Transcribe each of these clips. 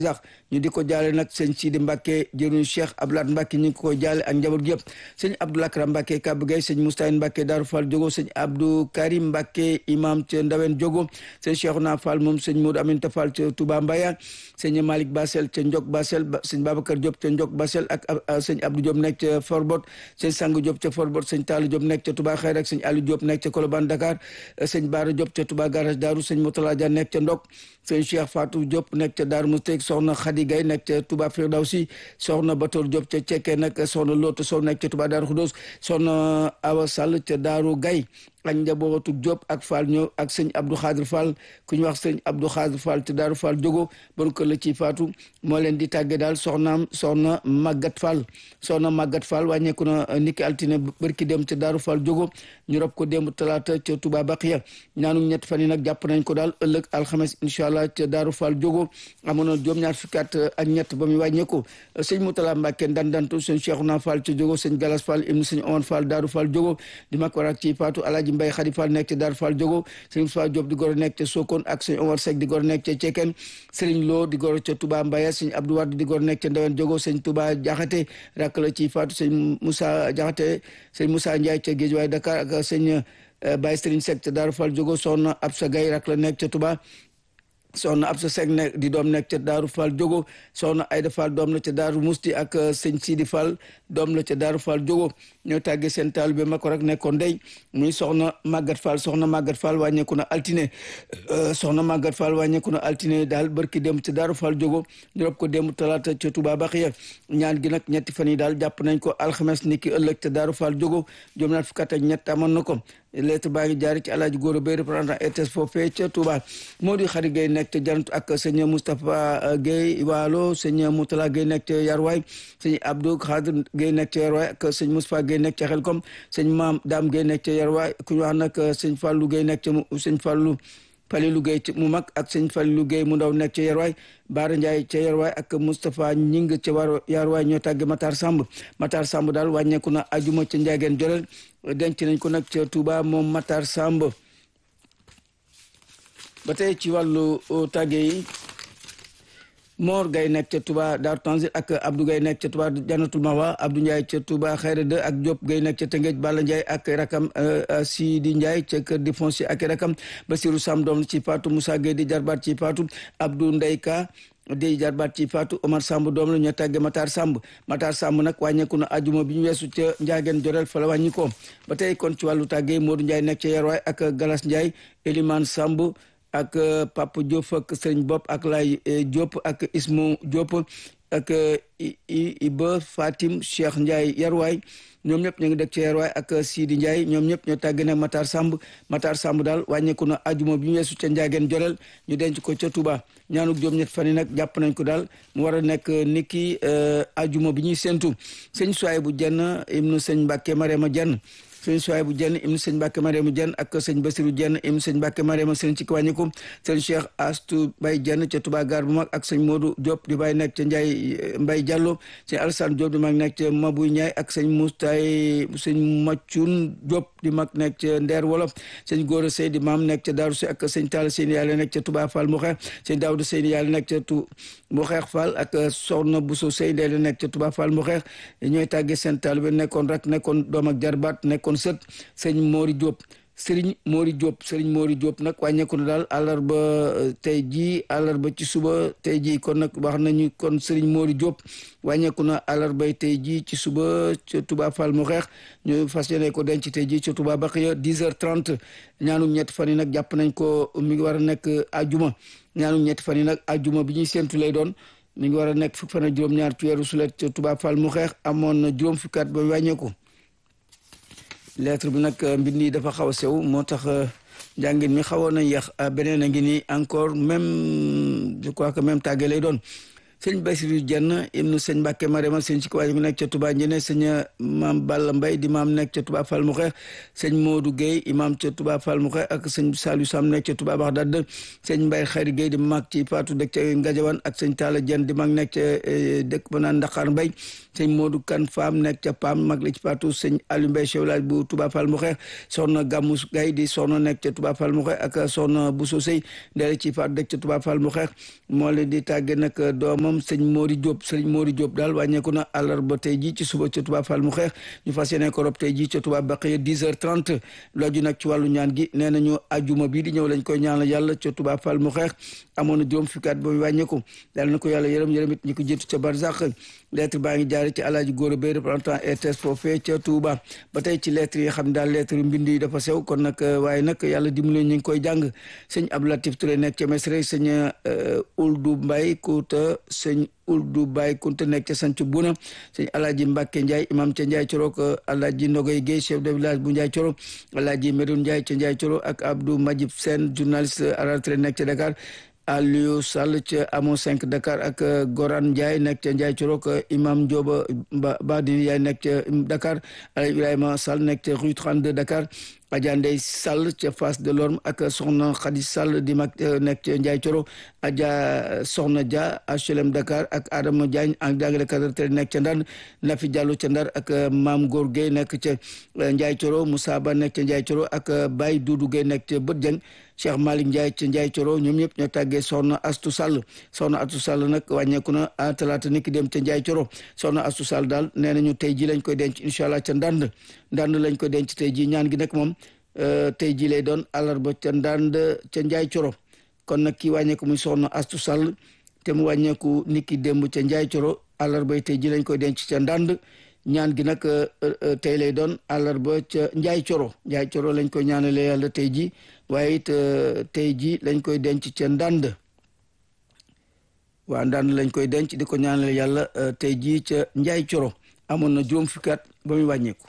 sax ñu di ko jaale nag sëñ Sidi Mbacke jëruñu Cheikh Abdoulaye Mbacke ñu ngi ko jaale ak njaboot gi yëpp sëñ Abdou Lakram Mbacke Kab Gay sëñ Moustahine Mbacke Darou Fall Jogo sëñ Abdou Karim Mbacke imam ca Ndawen Jogo sëñ Cheikhouna Fall moom sëñ Modou Aminta Fall ca Touba Mbaya sëñ Malick Basel ca Ndiok Basel sëñ Babacar Diop ca Ndiok Basel ak sëñ Abdou Diop nekk ca Forbot sëñ Sang Diop ca Forbot sëñ Talla Diop nekk ca Touba Xayr ak sëñ Aliou Diop nekk ca Colobane Dakar sëñ Bara Diop ca Touba Garage Darou sëñ Moutala Dia nekk ca Ndok sëñ Cheikh Fatou Diop nekk ca Darou Moustek soxna Khady Gaye nekk ca Touba Firdawsi soxna Batoor Diop ca Cekke nag soxna Loto Sow nekk ca Touba Darou Khoudoss soxna Awa Sall ca Darou Gaye ak njabootu Diop ak Fall ñëw ak sëñ Abdou Khadir Fall ku ñu wax sëñ Abdou Khadir Fall te Daaru Fall jogo bon kër la ci faatu moo leen di tàgge daal soxnaam soxna Magat Fall soxna Magat Fall wàññeeku na niki altine barki dem te Daaru Fall jogo ñu rob ko démb talaata ca Touba Baqiya ñaanu ñett fan yi nag jàpp nañ ko daal ëllëg alxames incha allah ca Daaru Fall jogo amoon na juróom ñaar fukki at ak ñett ba muy wàññeeku sëñ Moutala Mbacke ndandantu sëñ Cheikhouna Fall ca jogo sëñ Galas Fall ibnu sëñ Omar Fall Daaru Fall jogo di mag warak ci faatu alaaji Mbay Xadi Fall nekk ca Dar Fall Jogo sëñ Moussa Diop di goro nekk ca Sokone ak sëñ Omar Seck di goro nekk ca Ceken sëriñ Lo di goro ca Touba Mbaya sëñ Abdou Wade di goro nekk ca Ndawen Jogo sëñ Touba Jaxate rakk la ci faatu sëñ Moussa Jaxate sëñ Moussa Ndiaye ca Géejawaay Dakar ak sëñ Baye Sëriñ Seck ca Dar Fall Jogo soxna Absa Gaye rakk la nekk ca Touba soxna Absa Seck nekk di doom nekk ca Daaru Fall Jogo soxna Ayda Fall doom la ca Daaru Musti ak sëñ Sidi Fall doom la ca Daaru Fall Jogo ñoo tàggee seen taal bi ma ko rek nekkoon ndey muy soxna Magat Fall soxna Magat Fall wàññeeku na altine soxna Magat Fall wàññeeku na altine daal barki dem ca Daaru Fall Jogo ñu rob ko démb talaata ca Touba Baxiya ñaan gi nag ñetti fan yi daal jàpp nañ ko alxames ni ki ëllëg ca Daaru Fall Jogo juróom ñaar fukk ak ñett amoon na ko lettre baa ngi jaari ci alaaji góor bay représentant RTS foofee ca Touba moo di xarit Gueye nekk ca Janatu ak sëñ Moustapha Gueye Waalo sëñ Moutala Gueye nekk ca Yarwaay sëñ Abdou Khadir Gueye nekk ca Yarwaay ak sëñ Moustapha Gueye nekk ca Xelkom sëñ Maam Dame Gueye nekk ca Yarwaay ku ñu wax nag sëñ Fallou Gueye nekk ca sëñ Fallou Falilou Gueye mu mag ak sëñ Falilou Gueye mu ndaw nekk ca Yarwaay Baara Ndiaye ca Yarwaay ak Moustapha Ñing ca war Yarwaay ñoo tàgge Matar Samb Matar Samb daal wàññeeku na ajuma ca Njaageen Jorel denc nañ ko nag ca Touba moom Matar Samb ba tey ci wàllu tàgge yi Mor Gaye nekk ca Touba Daaru Tanzil ak Abdou Gaye nekk ca Touba Janatul Mawa Abdou Ndiaye ca Touba Xayra 2 ak Diop Gaye nekk ca Tëngéej Balla Ndiaye ak rakam Sidi Ndiaye ca kër di foncier ak rakam Basiru Sam doom ci Fatou Moussa Gueye di jarbaat ci Fatou Abdou Ndeyka di jarbaat ci Fatou Omar Samb doom la ñu tàgge Matar Samb Matar Samb nag wàññeeku na ajuma bi ñu weesu ca Njaageen Jorel fa la wàññi ko ba tey kon ci wàllu tàgge Modou Ndiaye nekk ca Yarwaay ak Galas Ndiaye Elimane Samb ak Papa Diop ak Sëriñ Bopp ak Lay Diop ak Ismu Diop ak Iba Fatim Cheikh Ndiaye Yarwaay ñoom ñëpp ñu ngi dëkk ci Yarwaay ak Sidi Ndiaye ñoom ñëpp ñoo tàgge nag Matar Samb Matar Samb daal wàññeeku na ajuma bi ñu weesu ca Njaageen Jorel ñu denc ko ca Touba ñaanuk juróom ñett fan yi nag jàpp nañ ko daal mu war a nekk niki ajuma bi ñuy séntu sëñ Suwaay bu jenn ibnu sëñ Mbàkke Marema jenn sëñ Suwaay bu jenn ibnu sëñ Mbàkke Marema jenn ak sëñ Basiru jenn ibnu sëñ Mbàkke Marema sëñ ci wàññiku sëñ Cheikh Astu Bay jenn ca Touba Gaar bu mag ak sëñ Modou Diop di bay nekk ca Njaay Mbay Jàllo sëñ Alassane Diop di mag nekk ca Mabuy Ñaay ak sëñ Mustay sëñ Maccun Diop di mag nekk ca Ndeer Wolof sëñ Góora Sey di maam nekk ca Daaru Si ak sëñ Talla Seyni Yàlla nekk ca Touba Fall mu xeex sëñ Daawda Seyni Yàlla nekk ca tu mu xeex Fall ak Soxna Buso Sey Ndey la nekk ca Touba Fall mu xeex ñooy tàggee seen taalibe nekkoon rek nekkoon doom ak jarbaat nekkoon sët sëñ Mori Diop sëriñ Mori Diop sëriñ Mori Diop nag wàññeeku na daal àllarba tey jii àllarba ci suba tey jii kon nag wax nañu kon sëriñ Mori Diop wàññeeku na àllarbay tey jii ci suba ca Touba Fall mu xeex ñu fas yéene ko denc tey jii ca Touba Baxiya 10h30 ñaanu ñetti fan yi nag jàpp nañ ko mi ngi war a nekk ajuma ñaanu ñetti fan yi nag ajuma bi ñuy séntu lay doon mi ngi war a nekk fukk fan ak juróom-ñaar ci weeru sulet ca Touba Fall mu xeex amoon na juróom fukki at ba wàññeeku lettre bi nag mbind yi dafa xaw a sew moo tax njàngin mi xawoon na yéex beneen a ngi nii encore même je crois que même tàgge lay doon sëñ Basiru Jenn ibnu sëñ Mbàkke Marema sëñ ci ko wàññeeku nekk ca Touba Njene sëñ maam Balla Mbay di maam nekk ca Touba Fall mu xeex sëñ Modou Guèye imam ca Touba Fall mu xeex ak sëñ Saliou Sam nekk ca Touba Baxdad sëñ Mbay Xari Guèye di mag ci Faatu dëkk ca Ngajawan ak sëñ Talla Jenn di mag nekk ca dëkk ba naan Ndaxaar Mbay sëñ Modou Kan Faam nekk ca Pam mag la ci Faatu sëñ Aliou Mbay chef bu Touba Fall mu xeex soxna Gammu Gay di soxna nekk ca Touba Fall mu xeex ak soxna Bousso Sey ndele ci Faatu dëkk ca Touba Fall mu xeex moo leen di tàgge nag doomam sëñ Mori Diop sëñ Mori Diop daal wàññeeku na àllarba tey ji ci suba ca Touba Fall mu xeex ñu fas yéene ko rob tey ji ca Touba Baqiya 10 heures 30 looju nag ci wàllu ñaan gi nee nañu ajuma bii di ñëw lañ koy ñaanal yàlla ca Touba Fall mu xeex amoon na juróom fukki at ba mu wàññeeku yàlla na ko yàlla yërëm yërëm it ñi ko jiitu ca Barzak lettre baa ngi jaare ci alaaji góor bay représentant RTS foofee ca Touba ba tey ci lettre yi xam ne daal lettre mbind yi dafa sew kon nag waaye nag yàlla dimbali ñu ngi koy jàng sëñ Abdou Latif Touré nekk ca Mesre sëñ Uldu Mbay Kuuta sëñ Uldu Bay Kunta nekk ca Sancu Buna sëñ Alaaji Mbàkke Njaay imam ca Njaay Coro ko Alaaji Ndogoy Guèye chef de village bu Njaay Coro Alaaji Medoun Njaay ca Njaay Coro ak Abdou Majib Sène journaliste à la retraite nekk ca Dakar Aliou Sall ca Amo 5 Dakar ak Goran Ndiaye nekk ca Ndiaye Corok imam Ndioba Badi yaay nekk ca Dakar Aliou Ibrahima Sall nekk ca rue 32 Dakar Adja Ndey Sall ca Face de l'Orme ak Soxna Khady Sall di mag nekk ca Ndiaye Coro Adja Soxna Dia HLM Dakar ak Adama Diagne ak jàngalekat te nekk ca Ndar Nafi Diallo ca Ndar ak Maam Góor Gueye nekk ca Ndiaye Coro Moussa Ba nekk ca Ndiaye Coro ak Baye Doudou Gueye nekk ca Bët Dieng Cheikh Malick Ndiaye ca Ndiaye Coro ñoom ñëpp ñoo tàggee Soxna Astu Sall Soxna Astu Sall nag wàññeeku na talaata ni ki dem ca Ndiaye Coro Soxna Astu Sall daal nee nañu tey ji lañ koy denc incha allah ca Ndand Ndand lañ koy denc tey ji ñaan gi nag moom tey ji lay doon àllarba ca Ndand ca Ndiaye Coro kon nag kii wàññeeku muy Soxna Astu Sall te mu wàññeeku ni ki démb ca Ndiaye Coro àllarba tey ji lañ koy denc ca Ndand ñaan gi nag tey lay doon àllarba ca Ndiaye Coro Ndiaye Coro lañ koy ñaanalee yàlla tey ji waaye it tey ji lañ koy denc ca ndànd waa ndànd lañ koy denc di ko ñaanale yàlla tey ji ca Ndiaye Coro amoon na juróom fukki at ba muy wàññeeku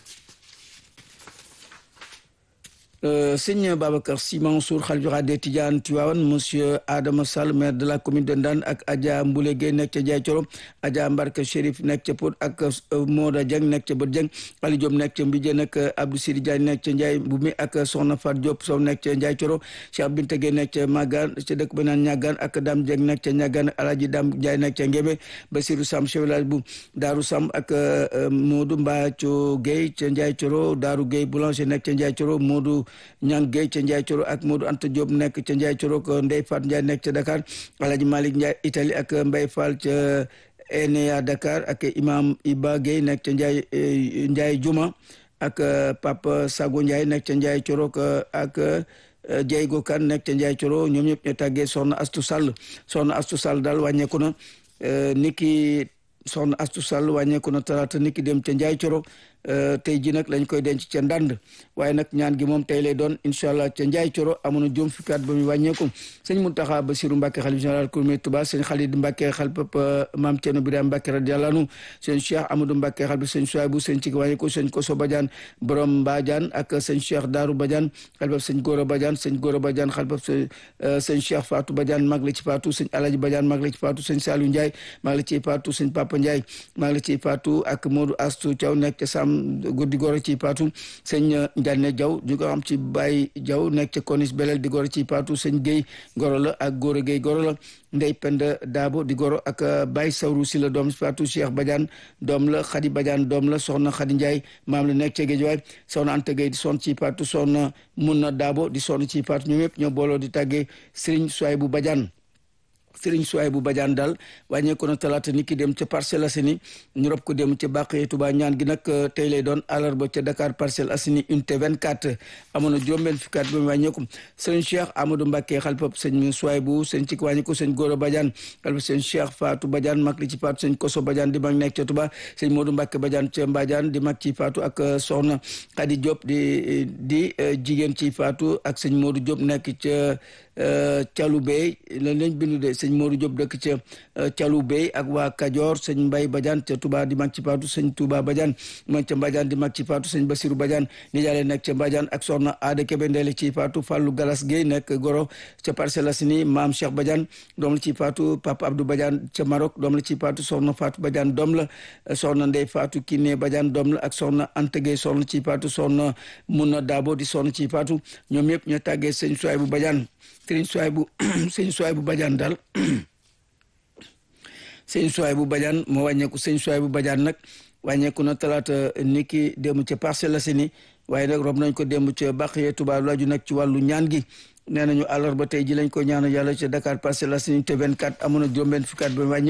sëñ Babacar Sy Mansour xalifa général des Tidianes Tivaouane monsieur Adama Sall maire de la commune de Ndande ak Adja Mboulé Gueye nekk ca Ndiaye Coro Adja Mbarka Chérif nekk ca Pod ak Moda Dieng nekk ca Bët Dieng Ali Diop nekk ca Mbidje nag Abdou Sidi Diagne nekk ca Ndiaye Mbumi ak Soxna Fat Diop Sow nekk ca Ndiaye Coro Cheikh Binta Gueye nekk ca Magan ca dëkk ba naan Ñagaan ak Dame Dieng nekk ca Ñagaan Alaaji Dame Ndiaye nekk ca Ngémé Basirou Sam chef village bu Daaru Sam ak Modou Mbathio Gueye ca Ndiaye Coro Daaru Gueye boulanger nekk ca Ndiaye Coro Modou Ñang Gueye ca Ndiaye Coro ak Modou Anta Diop nekk ca Ndiaye Coro ko Ndey Fat Ndiaye nekk ca Dakar Alhaji Malick Ndiaye Italie ak Mbaye Fall ca Enea Dakar ak Imam Iba Gueye nekk ca Ndiaye Ndiaye Juma ak Papa Sago Ndiaye nekk ca Ndiaye Coro ak Diego Kan nekk ca Ndiaye Coro ñoom ñëpp ñu tàggee Soxna Astu Sall Soxna Astu Sall daal wàññeeku na niki Soxna Astu Sall wàññeeku na talaata niki dem ca Ndiaye Coro tey ji nag lañ koy denc ca ndànd waaye nag ñaan gi moom tey lay doon incha allah ca Ndiaye Coro amoon na juróom fukki at ba muy wàññeeku sëñ Muntaxa Basiru Mbàkke xalif général Kourmé Touba sëñ Xalid Mbàkke xalpap maam Ceerno Birahim Mbàkke radiyallaahu anhu sëñ Cheikh Amadou Mbàkke xalpap sëñ Suwaybu sëñ ci wàññeeku sëñ Koso Badiane borom Mbadiane ak sëñ Cheikh Daaru Badiane xalpap sëñ Gora Badiane sëñ Gora Badiane xalpap sëñ Cheikh Fatou Badiane mag la ci Fatou sëñ Alaji Badiane mag la ci Fatou sëñ Saliou Ndiaye mag la ci Fatou sëñ Papa Ndiaye mag la ci Fatou ak Modou Astou Thiaw nekk ca Sam guddi goro ci paatu sëñ Ndiané Diaw ñu ko xam ci Baye Diaw nekk ca Konis Belel di goro ci paatu sëñ Guèye goro la ak Gora Guèye goro la Ndey Penda Daabo di goro ak Baye Sawru si la doom si paatu Cheikh Badiane doom la Khady Badiane doom la soxna Khady Ndiaye maam la nekk ca Géejawaay soxna Anta Gueye di son ci paatu soxna Munna Daabo di son ci paatu ñoom yëpp ñoo booloo di tàggee Serigne Souaybou Badiane Sëriñ Suwaybu Badiane daal wàññeeku na talaata ni ki dem ca Parcelles Assainies ñu rob ko dem ca Bàqee Touba ñaan gi nag tey lay doon àllarba ca Dakar Parcelles Assainies unité 24 amoon na juróom-benn fukki at ba mu wàññeeku sëriñ Cheikh Amadou Mbacke xalpab sëñ Suwaybu sëñ ci wàññeeku sëñ Gora Badiane xalpab sëñ Cheikh Fatou Badiane mag li ci Fatou sëñ Koso Badiane di mag nekk ca Touba sëñ Modou Mbacke Badiane ca Mbadiane di mag ci Fatou ak soxna Khady Diop di di jigéen ci Fatou ak sëñ Modou Diop nekk ca Thialoubey lan lañ bindu de sëñ Modou Diop dëkk ca Thialoubey ak waa Kajoor sëñ Mbay Badiane ca Touba di mag ci Faatu sëñ Touba Badiane mag ca Mbadiane di mag ci Faatu sëñ Basiru Badiane nijaale nekk ca Mbadiane ak soxna Aada Kebe Ndeele ci Faatu Fàllu Galas Gueye nekk Goro ca Parcelles Assainies maam Cheikh Badiane doom la ci Faatu Papa Abdou Badiane ca Maroc doom la ci Faatu soxna Faatu Badiane doom la soxna Ndey Faatu Kiné Badiane doom la ak soxna Anta Gueye soxna ci Faatu soxna Muna Daabo di soxna ci Faatu ñoom ñëpp ñoo tàggee sëñ Suwaybu Badiane sëñ Suwaybu sëñ Suwaybu Badiane daal sëñ Suwaybu Badiane moo wàññeeku sëñ Suwaybu Badiane nag wàññeeku na talaata niki démb ca Parcelles Assainies waaye nag rob nañ ko démb ca Baxiya Touba laaju nag ci wàllu ñaan gi nee nañu àllarba tey ji lañ ko ñaanal yàlla ca Dakar Parcelles Assainies te 24 amoon na juróom-benn fukki at ba wàññi